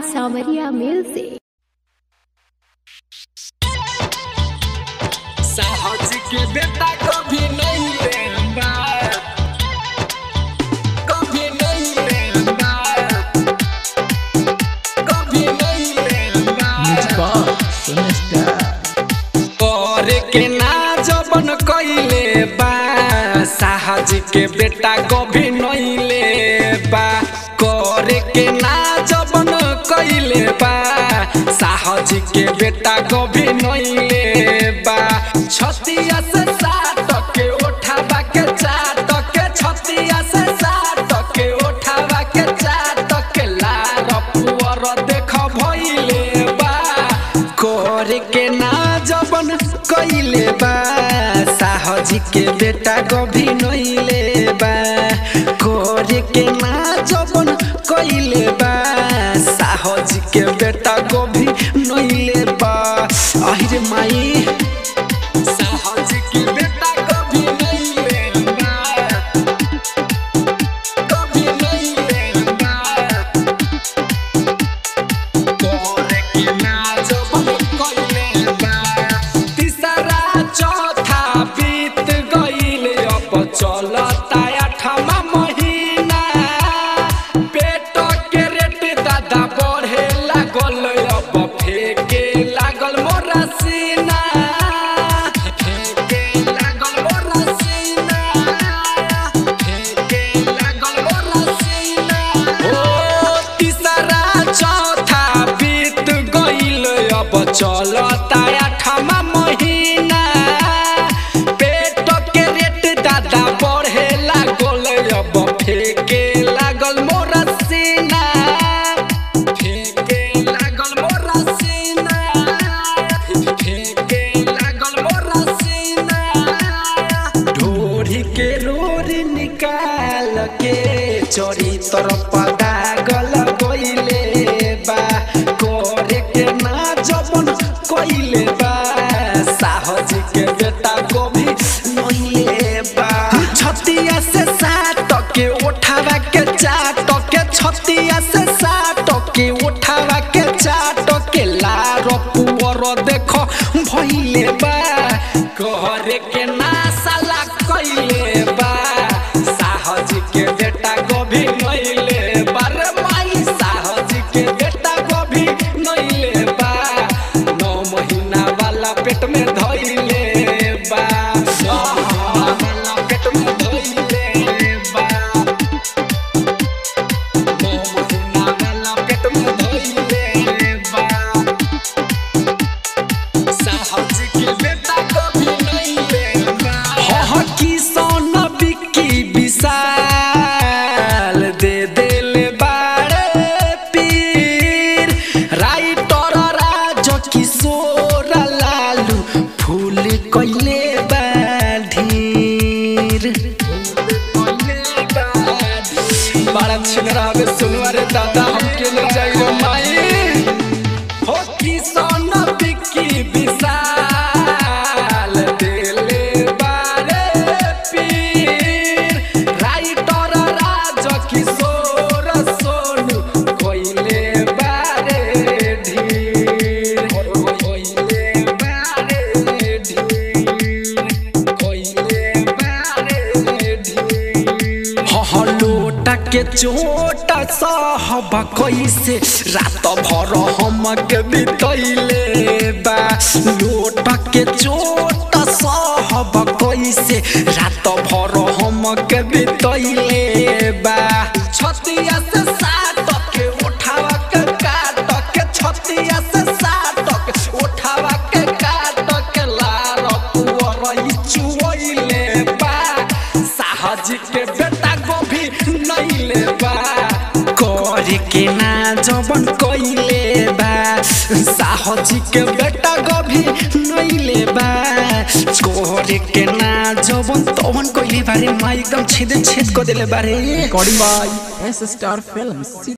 सावरिया मेल से साहस के बेटा कभी नहीं लेना कभी नहीं लेना कभी नहीं लेना और के ना जबन कइले बा साहज के बेटा कभी नहीं ले बा करे के ना जबन कइले बा साहज के बेटा कभी नहीं ले बा छतिया से साट के उठावा के चाट के छतिया से साट के उठावा के चाट के लार पुअर देख भइले बा करे के ना जबन कइले बा साहजी के बेटा कभी नइले बा करे के ना जबन कइले बा साहजी के बेटा कभी नइले बा अहिरे माई साहजी के बेटा कभी नइले बा कभी नइले बा तोरे के नाच बन कइले बा तीसरा चौथा बीत गइल अब चलता आठमा महीना पेट के रेट दादा बढ़े लागल अब फेके लागल मोरा सीना फेके लागल मोरा सीना फेके लागल मोरा सीना ओ तीसरा चौथा बीत गइल अब चलता आठमा महीना पेट के रेट दादा बढ़े लागल अब फेके लागल मोरा सीना फेके लागल मोरा सीना फेके लागल मोरा सीना ढोरी के रोरी निकाल के चोरी तरफ दागल गइले बा करे के ना जबन कइले बा साहज के बेटा को भी नइले बा छतिया से साट के उठावा के चाट के छतिया से साट के उठावा के चाट के लार पुअर देख भइले बा करे के ना साला कइले बा साहज के बेटा कभी नइले बा रे माई साहज के बेटा कभी नइले बा नौ महीना वाला पेट में धइले बा नौ महीना वाला पेट में धइले बा नौ महीना वाला पेट में धइले बा साहज के बेटा कभी नहीं लेगा हो किसान बिक्की विशाल दे देले बाड़े पीर राइटर राज किशोर लालू फूल कइले बाढ़ीर बड़ा छिनरा में सुनवा रे दादा हमके ले जाइए माई हो किसान बिक्की विशाल देले बारे पीर राइटर राज किशोर सोनू कोइले बारे ढीर कोइले बारे ढीर कोइले बारे ढीर लोटा के चोट सहब कैसे रात भर हम के बितैले बा लोटा के चोट सहब कैसे रात भर हम के बितैले बा छतिया से साट के उठावा के काट के छतिया से साट के उठावा के काट के लार पुअर चुवैले बा साहज के बेटा गोभी नइले बा करे के ना जबन कइले बा साहज के बेटा गोभी नइले बा करे के ना जबन तबन कइले बारे माई एकदम छेद छेद कर देले बारे recording by S Star Films.